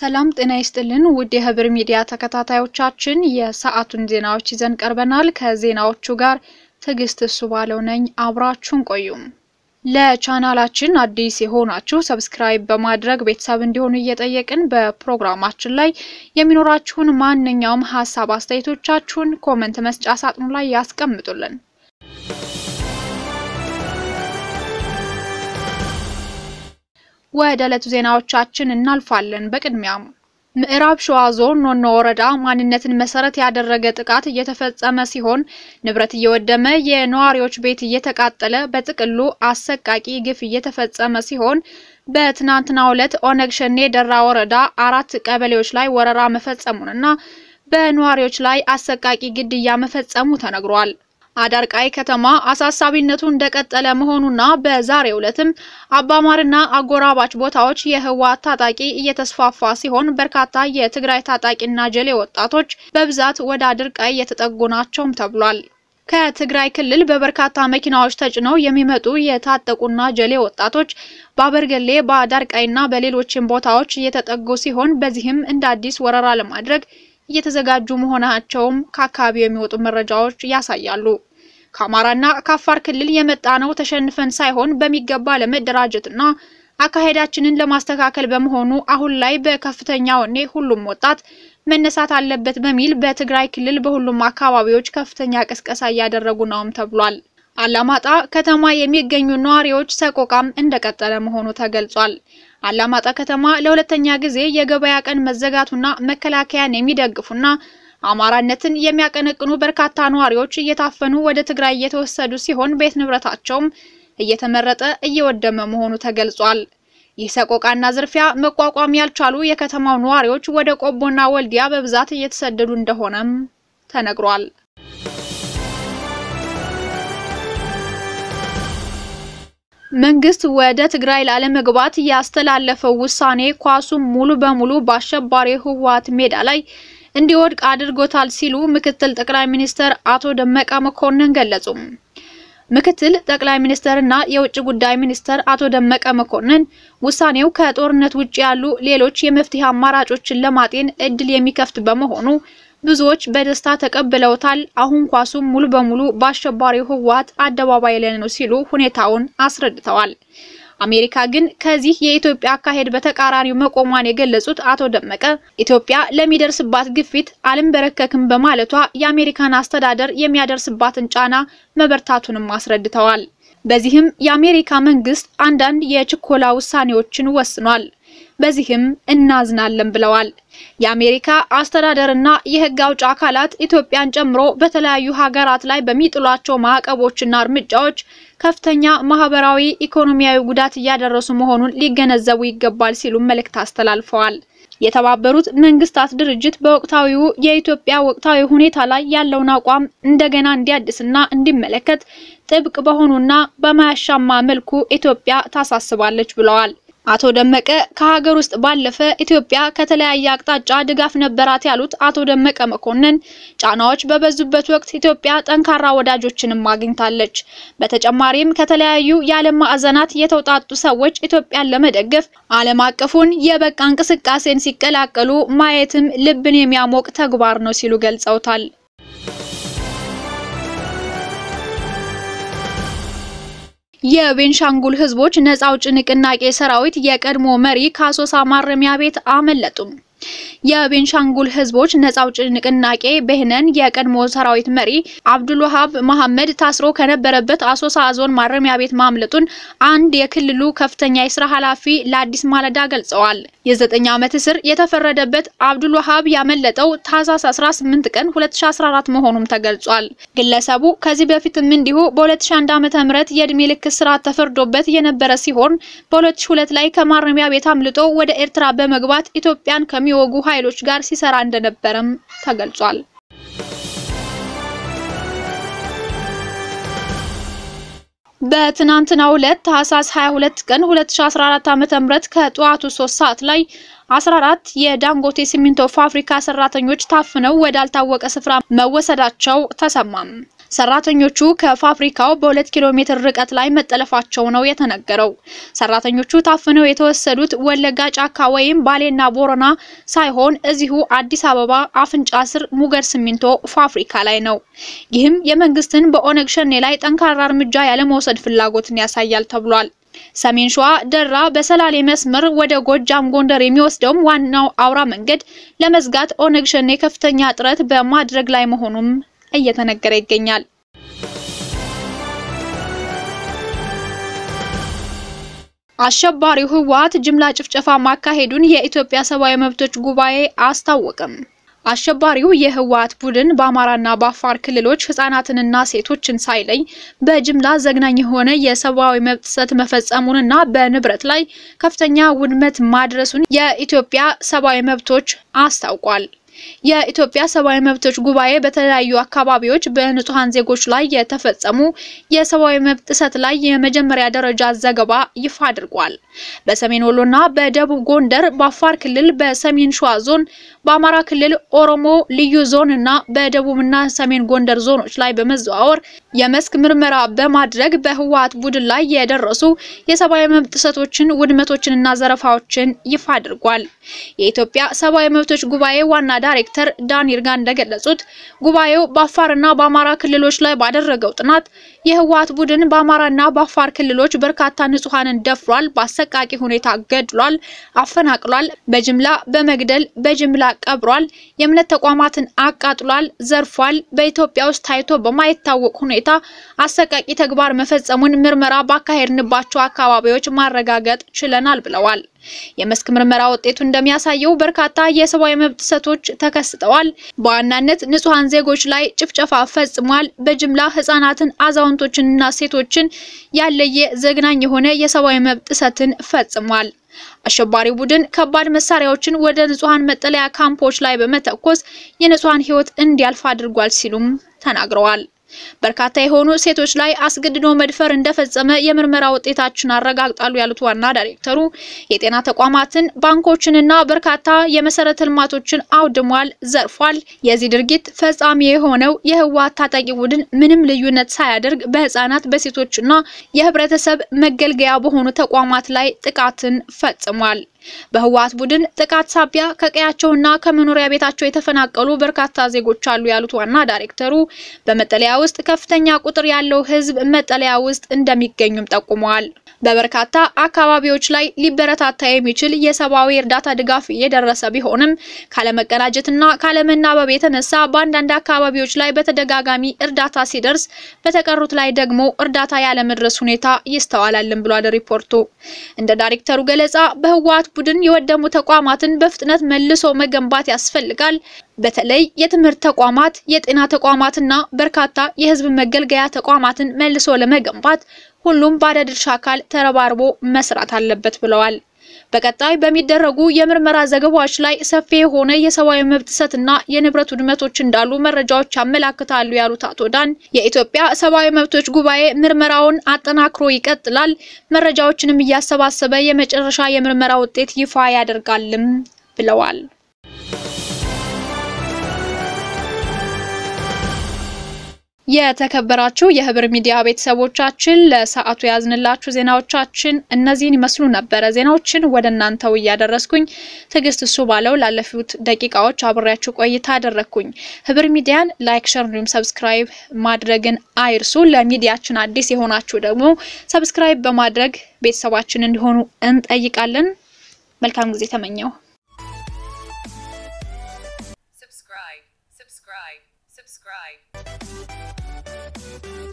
ሰላም ጤና ይስጥልን ውድ የህብር ሚዲያ ተከታታዮቻችን የሰዓቱን ዜናዎች ይዘን ቀርበናል። ከዜናዎቹ ጋር ትዕግስት እሱ ባለው ነኝ። አብራችሁን ቆዩም። ለቻናላችን አዲስ የሆናችሁ ሰብስክራይብ በማድረግ ቤተሰብ እንዲሆኑ እየጠየቅን በፕሮግራማችን ላይ የሚኖራችሁን ማንኛውም ሀሳብ አስተያየቶቻችሁን ኮመንት መስጫ ሳጥኑ ላይ ያስቀምጡልን። ወደ ዕለቱ ዜናዎቻችን እናልፋለን። በቅድሚያም ምዕራብ ሸዋ ዞን ኖኖ ወረዳ ማንነትን መሰረት ያደረገ ጥቃት እየተፈጸመ ሲሆን ንብረት እየወደመ የነዋሪዎች ቤት እየተቃጠለ በጥቅሉ አሰቃቂ ግፍ እየተፈጸመ ሲሆን በትናንትናው ዕለት ኦነግ ሸኔ ደራ ወረዳ አራት ቀበሌዎች ላይ ወረራ መፈጸሙንና በነዋሪዎች ላይ አሰቃቂ ግድያ መፈጸሙ ተነግሯል። አዳርቃይ ከተማ አሳሳቢነቱ እንደቀጠለ መሆኑና በዛሬው ዕለትም አባማርና አጎራባች ቦታዎች የህወሓት ታጣቂ እየተስፋፋ ሲሆን በርካታ የትግራይ ታጣቂና ጀሌ ወጣቶች በብዛት ወደ አድርቃይ እየተጠጉ ናቸውም ተብሏል። ከትግራይ ክልል በበርካታ መኪናዎች ተጭነው የሚመጡ የታጠቁና ጀሌ ወጣቶች በአበርገሌ በአዳርቃይና በሌሎችም ቦታዎች እየተጠጉ ሲሆን በዚህም እንደ አዲስ ወረራ ለማድረግ እየተዘጋጁ መሆናቸውም ከአካባቢው የሚወጡ መረጃዎች ያሳያሉ። ከአማራና ከአፋር ክልል የመጣ ነው ተሸንፈን ሳይሆን በሚገባ ለመደራጀትና አካሄዳችንን ለማስተካከል በመሆኑ አሁን ላይ በከፍተኛ ወኔ ሁሉም ወጣት መነሳት አለበት በሚል በትግራይ ክልል በሁሉም አካባቢዎች ከፍተኛ ቅስቀሳ እያደረጉ ነውም ተብሏል። አላማጣ ከተማ የሚገኙ ነዋሪዎች ሰቆቃም እንደቀጠለ መሆኑ ተገልጿል። አላማጣ ከተማ ለሁለተኛ ጊዜ የገበያ ቀን መዘጋቱና መከላከያን የሚደግፉና አማራነትን የሚያቀነቅኑ በርካታ ነዋሪዎች እየታፈኑ ወደ ትግራይ እየተወሰዱ ሲሆን ቤት ንብረታቸውም እየተመረጠ እየወደመ መሆኑ ተገልጿል። ይህ ሰቆቃና ዝርፊያ መቋቋም ያልቻሉ የከተማው ነዋሪዎች ወደ ቆቦና ወልዲያ በብዛት እየተሰደዱ እንደሆነም ተነግሯል። መንግስት ወደ ትግራይ ላለመግባት ያስተላለፈው ውሳኔ ኳሱም ሙሉ በሙሉ በአሸባሪ ህወሓት ሜዳ ላይ እንዲወድቅ አድርጎታል ሲሉ ምክትል ጠቅላይ ሚኒስትር አቶ ደመቀ መኮንን ገለጹ። ምክትል ጠቅላይ ሚኒስትርና የውጭ ጉዳይ ሚኒስትር አቶ ደመቀ መኮንን ውሳኔው ከጦርነት ውጭ ያሉ ሌሎች የመፍትሄ አማራጮችን ለማጤን እድል የሚከፍት በመሆኑ ብዙዎች በደስታ ተቀብለውታል። አሁን ኳሱም ሙሉ በሙሉ በአሸባሪው ህወሓት አደባባይ ላይ ነው ሲሉ ሁኔታውን አስረድተዋል። አሜሪካ ግን ከዚህ የኢትዮጵያ አካሄድ በተቃራኒው መቆሟን የገለጹት አቶ ደመቀ ኢትዮጵያ ለሚደርስባት ግፊት አልንበረከክም በማለቷ የአሜሪካን አስተዳደር የሚያደርስባትን ጫና መበርታቱንም አስረድተዋል። በዚህም የአሜሪካ መንግስት አንዳንድ የችኮላ ውሳኔዎችን ወስኗል። በዚህም እናዝናለን ብለዋል። የአሜሪካ አስተዳደርና የህግ አውጭ አካላት ኢትዮጵያን ጨምሮ በተለያዩ ሀገራት ላይ በሚጥሏቸው ማዕቀቦችና እርምጃዎች ከፍተኛ ማህበራዊ፣ ኢኮኖሚያዊ ጉዳት እያደረሱ መሆኑን ሊገነዘቡ ይገባል ሲሉ መልእክት አስተላልፈዋል። የተባበሩት መንግስታት ድርጅት በወቅታዊው የኢትዮጵያ ወቅታዊ ሁኔታ ላይ ያለውን አቋም እንደገና እንዲያድስና እንዲመለከት ጥብቅ በሆኑና በማያሻማ መልኩ ኢትዮጵያ ታሳስባለች ብለዋል። አቶ ደመቀ ከሀገር ውስጥ ባለፈ ኢትዮጵያ ከተለያየ አቅጣጫ ድጋፍ ነበራት ያሉት አቶ ደመቀ መኮንን ጫናዎች በበዙበት ወቅት ኢትዮጵያ ጠንካራ ወዳጆችንም አግኝታለች። በተጨማሪም ከተለያዩ የዓለም ማዕዘናት የተውጣጡ ሰዎች ኢትዮጵያን ለመደገፍ ዓለም አቀፉን የበቃ እንቅስቃሴን ሲቀላቀሉ ማየትም ልብን የሚያሞቅ ተግባር ነው ሲሉ ገልጸውታል። የቤንሻንጉል ህዝቦች ነጻ አውጪ ንቅናቄ ሰራዊት የቀድሞ መሪ ከአሶሳ ማረሚያ ቤት አመለጡም። የቤንሻንጉል ህዝቦች ነጻ አውጪ ንቅናቄ በህነን የቀድሞ ሰራዊት መሪ አብዱል ወሃብ መሐመድ ታስሮ ከነበረበት አሶሳ ዞን ማረሚያ ቤት ማምለጡን አንድ የክልሉ ከፍተኛ የስራ ኃላፊ ለአዲስ ማለዳ ገልጸዋል። የዘጠኝ ዓመት እስር የተፈረደበት አብዱል ወሃብ ያመለጠው ታህሳስ 18 ቀን 2014 መሆኑም ተገልጿል። ግለሰቡ ከዚህ በፊትም እንዲሁ በ2001 ዓ.ም የእድሜ ልክ እስራት ተፈርዶበት የነበረ ሲሆን በ2002 ላይ ከማረሚያ ቤት አምልጦ ወደ ኤርትራ በመግባት ኢትዮጵያን ከሚወጉ ኃይሎች ጋር ሲሰራ እንደነበረም ተገልጿል። በትናንትናው ዕለት ታህሳስ 22 ቀን 2014 ዓ.ም ከጠዋቱ 3 ሰዓት ላይ 14 የዳንጎቴ ሲሚንቶ ፋብሪካ ሰራተኞች ታፍነው ወዳልታወቀ ስፍራ መወሰዳቸው ተሰማም። ሰራተኞቹ ከፋብሪካው በሁለት ኪሎ ሜትር ርቀት ላይ መጠለፋቸው ነው የተነገረው። ሰራተኞቹ ታፍነው የተወሰዱት ወለጋ ጫካ ወይም ባሌና ቦረና ሳይሆን እዚሁ አዲስ አበባ አፍንጫ ስር ሙገር ሲሚንቶ ፋብሪካ ላይ ነው። ይህም የመንግስትን በኦነግ ሸኔ ላይ ጠንካራ እርምጃ ያለመውሰድ ፍላጎትን ያሳያል ተብሏል። ሰሜን ሸዋ ደራ በሰላሌ መስመር ወደ ጎጃም ጎንደር የሚወስደውም ዋናው አውራ መንገድ ለመዝጋት ኦነግ ሸኔ ከፍተኛ ጥረት በማድረግ ላይ መሆኑም እየተነገረ ይገኛል። አሸባሪው ህወሓት ጅምላ ጭፍጨፋ ማካሄዱን የኢትዮጵያ ሰብአዊ መብቶች ጉባኤ አስታወቀም። አሸባሪው የህወሓት ቡድን በአማራና በአፋር ክልሎች ህጻናትንና ሴቶችን ሳይለይ በጅምላ ዘግናኝ የሆነ የሰብአዊ መብት ጥሰት መፈጸሙንና በንብረት ላይ ከፍተኛ ውድመት ማድረሱን የኢትዮጵያ ሰብአዊ መብቶች አስታውቋል። የኢትዮጵያ ሰብአዊ መብቶች ጉባኤ በተለያዩ አካባቢዎች በንጹሃን ዜጎች ላይ የተፈጸሙ የሰብአዊ መብት ጥሰት ላይ የመጀመሪያ ደረጃ ዘገባ ይፋ አድርጓል። በሰሜን ወሎና በደቡብ ጎንደር፣ በአፋር ክልል፣ በሰሜን ሸዋ ዞን፣ በአማራ ክልል ኦሮሞ ልዩ ዞን እና በደቡብና ሰሜን ጎንደር ዞኖች ላይ በመዘዋወር የመስክ ምርመራ በማድረግ በህወሓት ቡድን ላይ የደረሱ የሰብአዊ መብት ጥሰቶችን፣ ውድመቶችንና ዘረፋዎችን ይፋ አድርጓል። የኢትዮጵያ ሰብአዊ መብቶች ጉባኤ ዋና ዳይሬክተር ዳን ይርጋ እንደገለጹት ጉባኤው በአፋርና በአማራ ክልሎች ላይ ባደረገው ጥናት የህወሓት ቡድን በአማራና በአፋር ክልሎች በርካታ ንጹሃንን ደፍሯል፣ በአሰቃቂ ሁኔታ ገድሏል፣ አፈናቅሏል፣ በጅምላ በመግደል በጅምላ ቀብሯል፣ የእምነት ተቋማትን አቃጥሏል፣ ዘርፏል፣ በኢትዮጵያ ውስጥ ታይቶ በማይታወቅ ሁኔታ አሰቃቂ ተግባር መፈጸሙን ምርመራ ባካሄድንባቸው አካባቢዎች ማረጋገጥ ችለናል ብለዋል። የመስክ ምርመራ ውጤቱ እንደሚያሳየው በርካታ የሰብአዊ መብት ጥሰቶች ተከስተዋል። በዋናነት ንጹሃን ዜጎች ላይ ጭፍጨፋ ፈጽሟል። በጅምላ ህጻናትን፣ አዛውንቶችንና ሴቶችን ያለየ ዘግናኝ የሆነ የሰብአዊ መብት ጥሰትን ፈጽሟል። አሸባሪው ቡድን ከባድ መሳሪያዎችን ወደ ንጹሃን መጠለያ ካምፖች ላይ በመተኮስ የንጹሃን ህይወት እንዲያልፍ አድርጓል ሲሉም ተናግረዋል። በርካታ የሆኑ ሴቶች ላይ አስገድዶ መድፈር እንደፈጸመ የምርመራ ውጤታችን አረጋግጣሉ ያሉት ዋና ዳይሬክተሩ የጤና ተቋማትን፣ ባንኮችንና በርካታ የመሰረተ ልማቶችን አውድሟል፣ ዘርፏል። የዚህ ድርጊት ፈጻሚ የሆነው የህወሓት ታጣቂ ቡድን ምንም ልዩነት ሳያደርግ በህፃናት በሴቶችና የህብረተሰብ መገልገያ በሆኑ ተቋማት ላይ ጥቃትን ፈጽሟል። በህወሓት ቡድን ጥቃት ሳቢያ ከቀያቸውና ከመኖሪያ ቤታቸው የተፈናቀሉ በርካታ ዜጎች አሉ ያሉት ዋና ዳይሬክተሩ በመጠለያ ውስጥ ከፍተኛ ቁጥር ያለው ህዝብ መጠለያ ውስጥ እንደሚገኙም ጠቁመዋል። በበርካታ አካባቢዎች ላይ ሊበረታታ የሚችል የሰብአዊ እርዳታ ድጋፍ እየደረሰ ቢሆንም ካለመቀናጀትና ካለመናበብ የተነሳ በአንዳንድ አካባቢዎች ላይ በተደጋጋሚ እርዳታ ሲደርስ፣ በተቀሩት ላይ ደግሞ እርዳታ ያለመድረስ ሁኔታ ይስተዋላልን ብሏል ሪፖርቱ። እንደ ዳይሬክተሩ ገለጻ በህወሓት ቡድን የወደሙ ተቋማትን በፍጥነት መልሶ መገንባት ያስፈልጋል። በተለይ የትምህርት ተቋማት፣ የጤና ተቋማትና በርካታ የህዝብ መገልገያ ተቋማትን መልሶ ለመገንባት ሁሉም ባለድርሻ አካል ተረባርቦ መስራት አለበት ብለዋል። በቀጣይ በሚደረጉ የምርመራ ዘገባዎች ላይ ሰፊ የሆነ የሰብአዊ መብት ጥሰትና የንብረት ውድመቶች እንዳሉ መረጃዎች ያመላክታሉ ያሉት አቶ ዳን የኢትዮጵያ ሰብአዊ መብቶች ጉባኤ ምርመራውን አጠናክሮ ይቀጥላል፣ መረጃዎችንም እያሰባሰበ የመጨረሻ የምርመራ ውጤት ይፋ ያደርጋልም ብለዋል። የተከበራችሁ የህብር ሚዲያ ቤተሰቦቻችን ለሰዓቱ ያዝንላችሁ ዜናዎቻችን እነዚህን ይመስሉ ነበረ። ዜናዎችን ወደ እናንተው እያደረስኩኝ ትዕግስት እሱ ባለው ላለፉት ደቂቃዎች አብሬያችሁ ቆይታ አደረግኩኝ። ህብር ሚዲያን ላይክ፣ ሸር እንዲሁም ሰብስክራይብ ማድረግን አይርሱ። ለሚዲያችን አዲስ የሆናችሁ ደግሞ ሰብስክራይብ በማድረግ ቤተሰባችን እንዲሆኑ እንጠይቃለን። መልካም ጊዜ ተመኘው። subscribe, subscribe, subscribe.